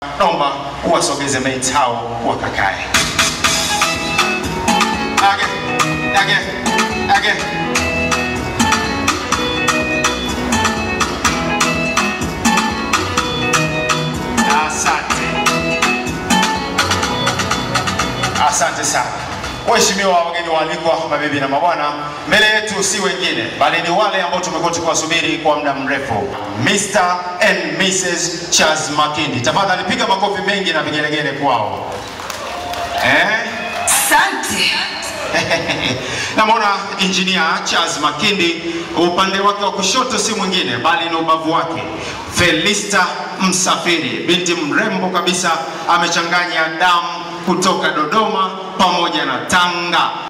naomba uwasogeze mates hao wakakae. Age, age, age. Asante. Asante sana. Waheshimiwa wageni waalikwa, mabibi na mabwana, mbele yetu si wengine bali ni wale ambao tumekuwa tukiwasubiri kwa muda mrefu, Mr and Mrs Charles Makindi. Tafadhali piga makofi mengi na vigelegele kwao eh? Asante. Namwona injinia Charles Makindi, upande wake wa kushoto si mwingine bali ni ubavu wake Felista Msafiri, binti mrembo kabisa, amechanganya damu kutoka Dodoma pamoja na Tanga.